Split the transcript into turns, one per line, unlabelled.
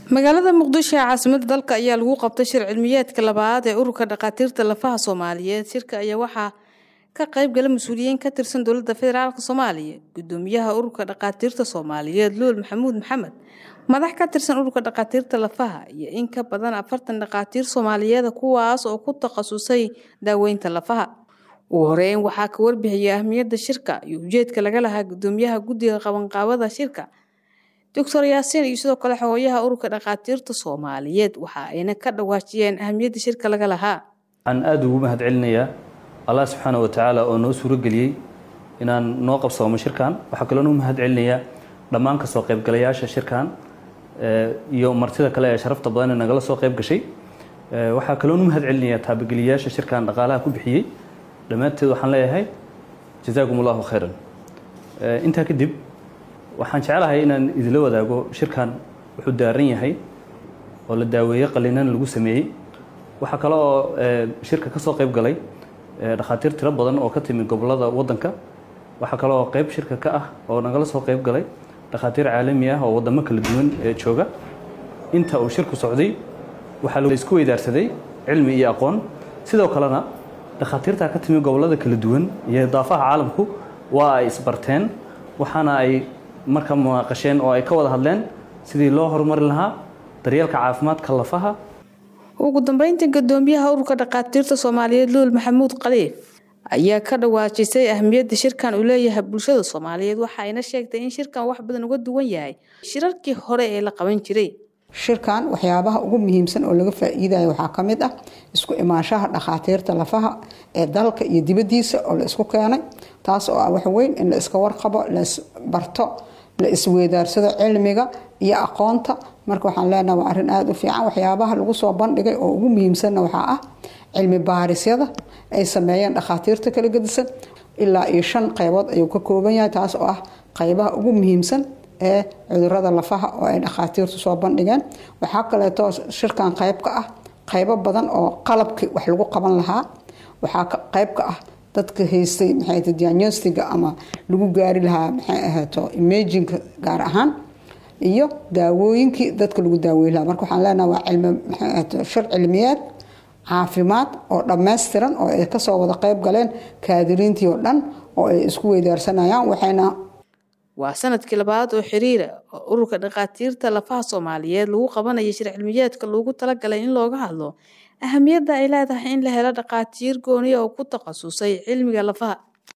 magaalada muqdisho ee caasimada dalka ayaa lagu qabtay shir cilmiyeedka labaad ee ururka dhakhaatiirta lafaha soomaaliyeed shirka ayaa waxaa ka qayb gala mas-uuliyiin ka tirsan dowladda federaalk soomaaliya gudoomiyaha ururka dhakhaatiirta soomaaliyeed luul maxamuud maxamed madax ka tirsan ururka dhakhaatiirta lafaha iyo in ka badan afartan dhakhaatiir soomaaliyeeda kuwaas oo ku takhasusay daaweynta lafaha ugu horeyn waxaa ka warbixiyay ahmiyadda shirka iyo ujeedka laga lahaa gudoomiyaha guddiga qabanqaabada shirka doctor yaasiin iyo sidoo kale xogooyaha ururka dhakhaatiirta soomaaliyeed waxa ayna ka dhawaajiyeen ahamiyadda shirka laga lahaa
waxaan aada ugu mahad celinayaa allah subxaana wa tacaala oo noo suurageliyey inaan noo qabsoomo shirkan waxaa kaloo nuu mahad celinayaa dhammaan kasoo qaybgalayaasha shirkan iyo martida kale ee sharafta badan ee nagala soo qayb gashay waxaa kaloo nu mahad celinayaa taabageliyayaasha shirkan dhaqaalaha ku bixiyey dhammaanteed waxaan leeyahay jazaakum allahu khayran intaa kadib waxaan jeclahay inaan idinla wadaago shirkan wuxuu daaran yahay oo la daaweeye qalinan lagu sameeyey waxaa kale oo shirka ka soo qayb galay dhakhaatiir tiro badan oo ka timi gobolada waddanka waxaa kale oo qayb shirka ka ah oo nagala soo qayb galay dhakhaatiir caalami ah oo waddamo kala duwan ee jooga inta uu shirku socday waxaa la isku weydaarsaday cilmi iyo aqoon sidoo kalena dhakhaatiirtaa ka timi gobolada kala duwan iyo daafaha caalamku waa ay isbarteen waxaana ay marka munaaqasheen oo ay ka wada hadleen sidii loo horumari lahaa daryeelka caafimaadka lafaha
ugu dambeyntii gudoomiyaha ururka dhakhaatiirta soomaaliyeed luul maxamuud khaliif ayaa ka dhawaajisay ahmiyadda shirkan uu leeyahay bulshada soomaaliyeed waxa ayna sheegtay in shirkan wax badan uga duwan yahay shirarkii hore ee la qaban jiray
shirkan waxyaabaha ugu muhiimsan oo laga faa-iidayo waxaa ka mid ah isku imaanshaha dhakhaatiirta lafaha ee dalka iyo dibaddiisa oo la isku keenay taas oo ah waxweyn in la iska warqabo la isbarto la isweydaarsado cilmiga iyo aqoonta marka waxaan leenaha waa arrin aada u fiican waxyaabaha lagu soo bandhigay oo ugu muhiimsanna waxaa ah cilmi baarisyada ay sameeyeen dhakhaatiirta kala gedisan ilaa iyo shan qaybood ayuu ka kooban yahay taas oo ah qaybaha ugu muhiimsan ee cudurada lafaha oo ay dhakhaatiirtu soo bandhigeen waxaa kaleeto shirkan qayb ka ah qaybo badan oo qalabkii wax lagu qaban lahaa waxaa qayb ka ah dadka haystay maxay diagnostiga ama lagu gaari lahaa maxay ahaato imajinka gaar ahaan iyo daawooyinkii dadka lagu daaweyn lahaa marka waxaan leenaha waa cilmi maxay ahaato shir cilmiyeed caafimaad oo dhammaystiran oo ay kasoo wada qayb galeen kaadiriintii oo dhan oo ay isku weydaarsanayaan waxayna
waa sanadkii labaad oo xiriira oo ururka dhakhaatiirta lafaha soomaaliyeed lagu qabanaya shir cilmiyeedka loogu talagalay in looga hadlo ahamiyadda ay leedahay in la helo dhakhaatiir gooniya oo ku takhasusay cilmiga lafaha